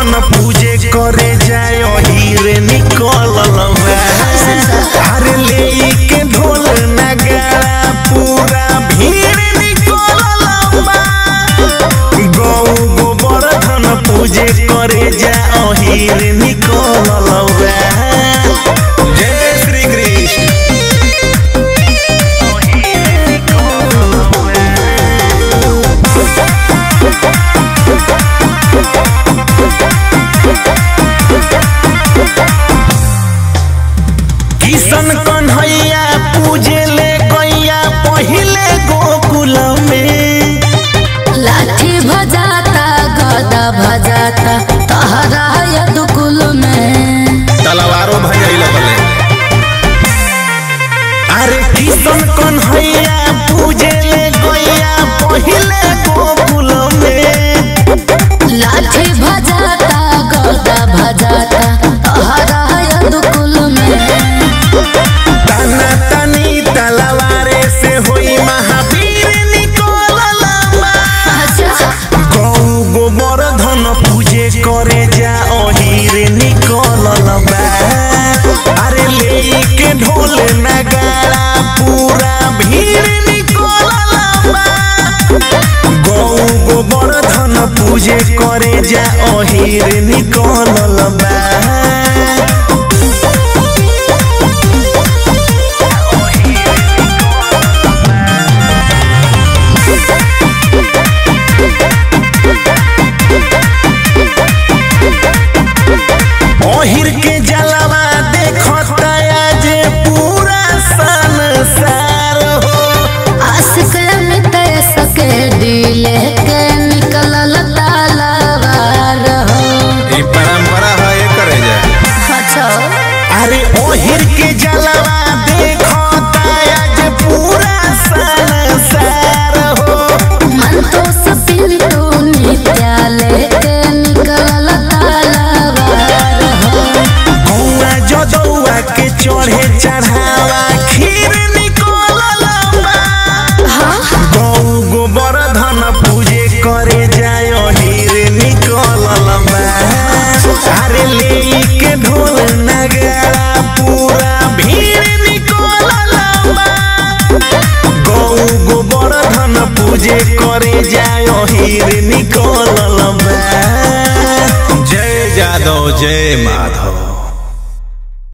धन पूजे करे जाय हीरे निकलल बा अरे ले के ढोल नगाड़ा पूरा भीड़ निकलल बा गौ गोबर धन पूजे करे जा हीरे निकलल बा जय श्री कृष्ण किशन कन्हैया पूजे ले गैया पहिले गोकुल में लाठी भजाता गदा भजाता तहरा यदुकुल में तलवारो भजैल बले अरे किशन कन्हैया पूजे ले गैया पहिले गोकुल में लाठी भजाता गदा भजाता तहरा यदुकुल में तना तनी तलवारे से होई महावीर निकलल बा अच्छा गौ गोबर धन पूजे करे जा अहीरे निकलल बा अरे ले के ढोल नगाड़ा पूरा भीड़ निकलल बा गौ गोबर धन पूजे करे जा अहीरे निकलल बा ओहिर के जलवा देखता जे पूरा संसार हो आशिक अमित सके दिले के निकलल तालावार हो ई परंपरा है करे जा अच्छा अरे ओहिर के जलवा देखता जे पूरा संसार हो मन तो सपिंटू नित्यालय के निकलल तालावार हो गौआ जदौआ के चढ़े चढ़ावा खीर निकलल बा गौ गोबर धन पूजे करे जाय हीर निकलल बा अरे ले के ढोल नगाड़ा पूरा भीड़ निकलल बा गौ गोबर धन पूजे करे जाय हीर निकलल बा जय जादव जय माधव